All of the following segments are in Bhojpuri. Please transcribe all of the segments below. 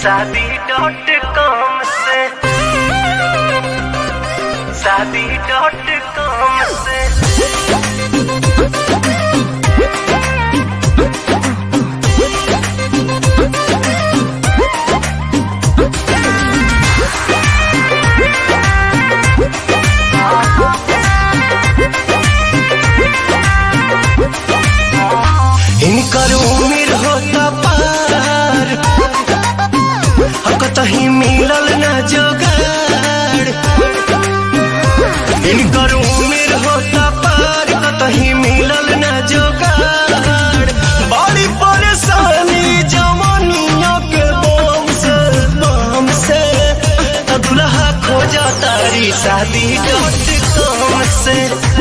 शादी डॉट कॉम से शादी डॉट कॉम से इनकर उम्र होता पार कतही मिलल न जोगाड़ इनकर उम्र होता पार कतही मिलल न जोगाड़ बड़ी परेशानी जवानिया के बम से बम से त दुल्हा खोजा तारी शादी डॉट कॉम से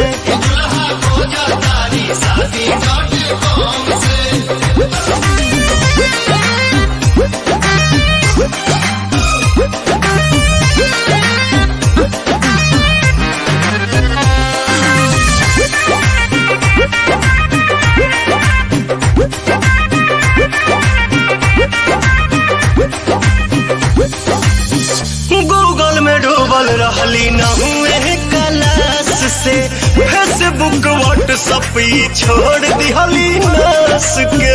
गूगल में डूबल रहली न हुए क्लास से फेसबुक व्हाट्सअप ई छोड़ दिहली नस के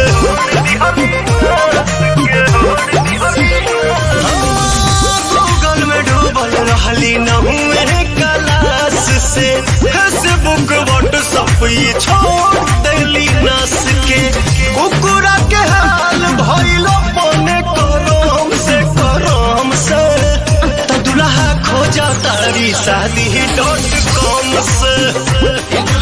गूगल में डूबल रहली न हुए क्लास से फेसबुक व्हाट्सअप ई छोड़ दिहली नस के कुकुरा के हाल भइलो पने करम से करम से त दुल्हा खोजा तारी शादी डॉट कॉम से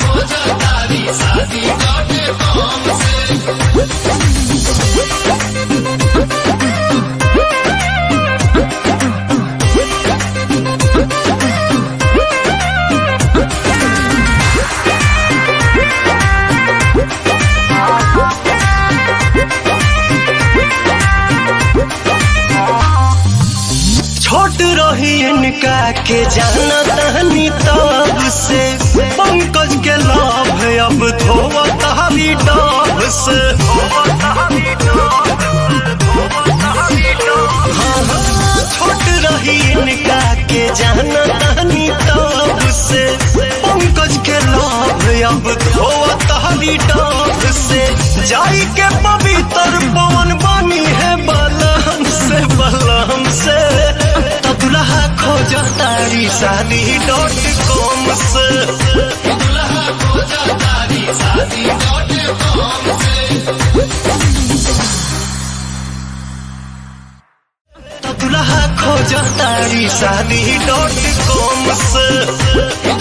छोट रही इनका के जाना तहनी तब से पंकज के लाभ अब धोवत हरी डाब से हाँ, हाँ, छोट रही इनका के जाना तहनी तब से पंकज के लाभ अब धोवत हरी डाब से जाई के पवित्र पवन बनी है बलम से बलम से त दुल्हा खोजा तारी शादी डॉट कॉम से त दुल्हा खोजा तारी शादी डॉट कॉम से